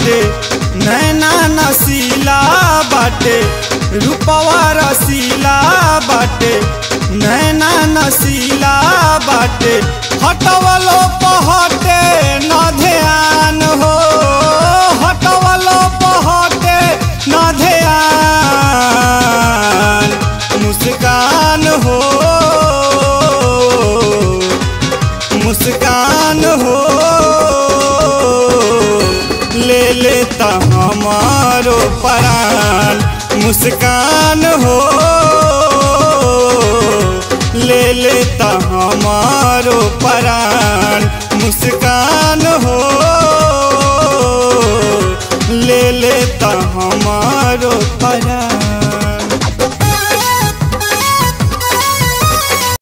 बाटे नैना नसीला बाटे रूपवा रसीला बाटे नैना नसीला बाटे हटवलो पहटे न ध्यान हो हटवलो पहटे न ध्यान मुस्कान हो मुस्कान हो ले लेता हमारो परान मुस्कान हो ले लेता हमारो परान मुस्कान हो ले लेता हमारो परान